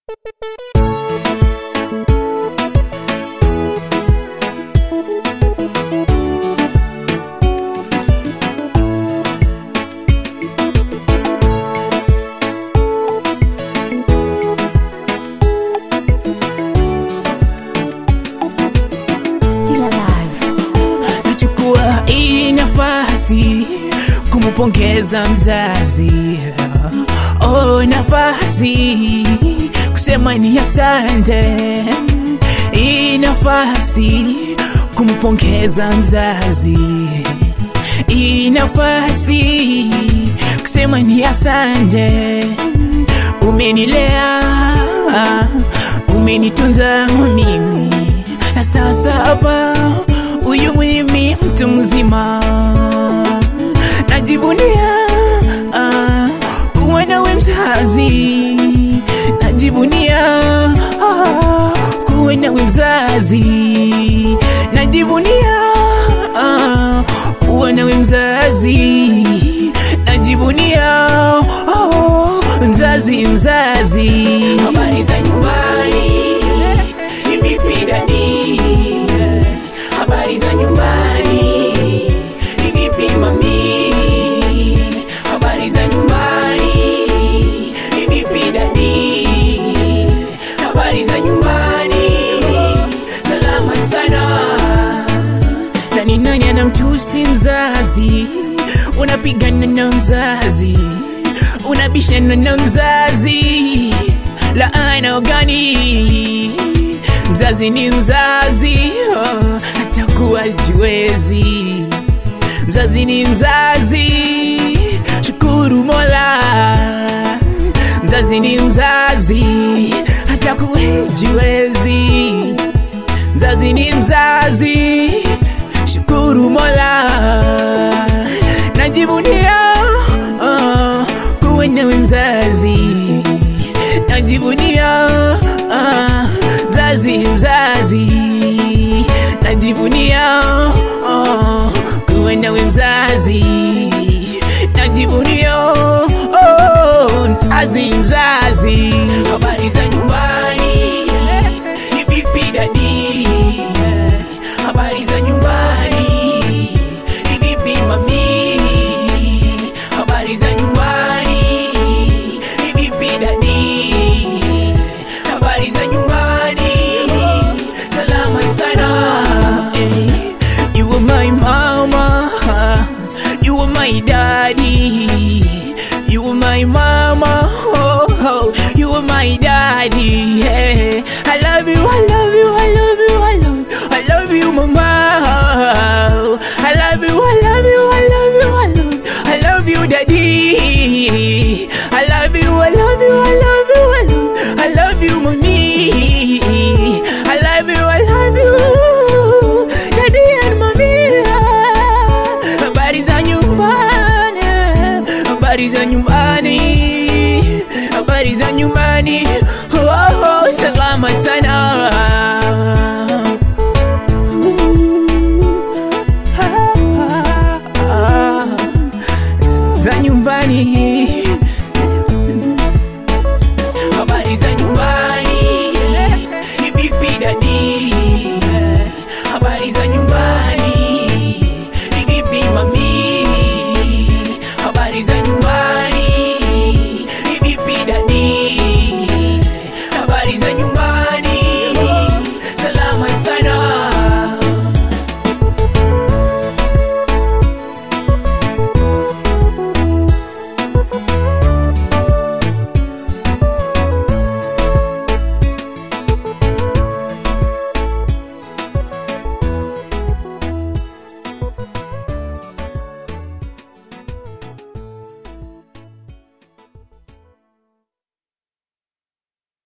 Still alive. nachukua hii nafasi kumpongeza mzazi oh, nafasi kusema ni asante hii nafasi kumpongeza mzazi hii nafasi kusema ni asante umenilea umenitunza mimi na sasa hapa huyu mimi mtu mzima najivunia ah, kuwa nawe mzazi najivunia ah, kuwa nawe mzazi najivunia ah, kuwa nawe mzazi najivunia oh, mzazi mzazi habari za nyumbani ni vipi dadi habari za nyumbani ni vipi mami habari za nyumbani ni vipi dadi habari za nyumbani salama sana na ni nani anamtusi mzazi unapigana na mzazi unabishana na mzazi laana gani mzazi ni mzazi oh, atakuwa jiwezi mzazi ni mzazi shukuru mola mzazi ni mzazi atakuwa jiwezi mzazi ni mzazi shukuru mola najivunia uh, kuwa nawe mzazi najivunia uh, mzazi mzazi najivunia uh, kuwa nawe mzazi najivunia oh, mzazi mzazi habari za nyumbani ni vipi dadi habari za nyumbani ni vipi mami habari za nyumbani ni vipi dadi habari za nyumbani salama sana eh. you were my mama you were my daddy you were my mama oh, oh. you were my daddy yeah. I love you I love you I love you I love you I love you mama I love you I love you I love you I love you I love you daddy I love you I love you I love you I love you I love you mommy I love you I love you daddy and mommy habari za nyumbani habari za nyumbani habari za nyumbani oh, oh, salama sana